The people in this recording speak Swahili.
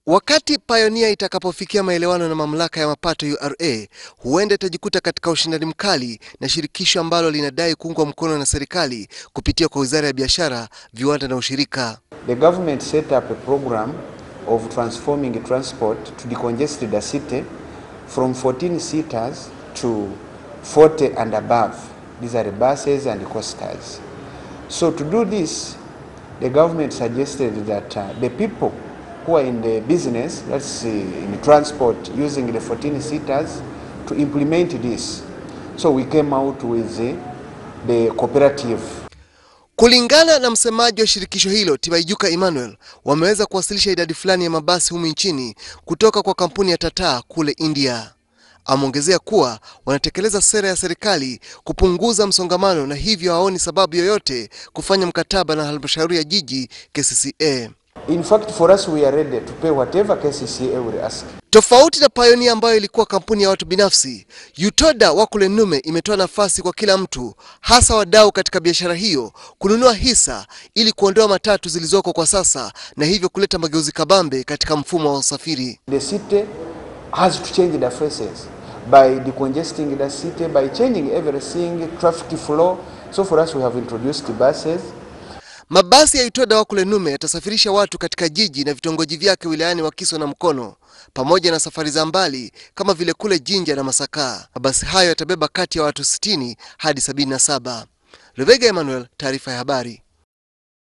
Wakati Pioneer itakapofikia maelewano na mamlaka ya mapato URA, huenda itajikuta katika ushindani mkali na shirikisho ambalo linadai kuungwa mkono na serikali kupitia kwa Wizara ya Biashara, Viwanda na Ushirika. The government set up a program of transforming transport to decongest the city from 14 seaters to 40 and above. These are the buses and the coasters. So to do this, the government suggested that uh, the people who are in the business, let's say in transport, using the 14 seaters, to implement this. So we came out with the, the cooperative Kulingana na msemaji wa shirikisho hilo Tibaijuka Emmanuel, wameweza kuwasilisha idadi fulani ya mabasi humu nchini kutoka kwa kampuni ya Tata kule India. Ameongezea kuwa wanatekeleza sera ya serikali kupunguza msongamano na hivyo haoni sababu yoyote kufanya mkataba na halmashauri ya jiji KCCA. In fact, for us, we are ready to pay whatever KCCA will ask. Tofauti na Pioneer ambayo ilikuwa kampuni ya watu binafsi, Yutoda wa kule Nume imetoa nafasi kwa kila mtu, hasa wadau katika biashara hiyo, kununua hisa ili kuondoa matatu zilizoko kwa sasa na hivyo kuleta mageuzi kabambe katika mfumo wa usafiri. The city has to change the faces by decongesting the city, by changing everything, traffic flow. So for us, we have introduced buses. Mabasi ya Yutoda wa kule Nume yatasafirisha watu katika jiji na vitongoji vyake wilayani Wakiso na Mkono pamoja na safari za mbali kama vile kule Jinja na Masaka. Mabasi hayo yatabeba kati ya watu 60 hadi 77. Lubega Emmanuel, taarifa ya habari.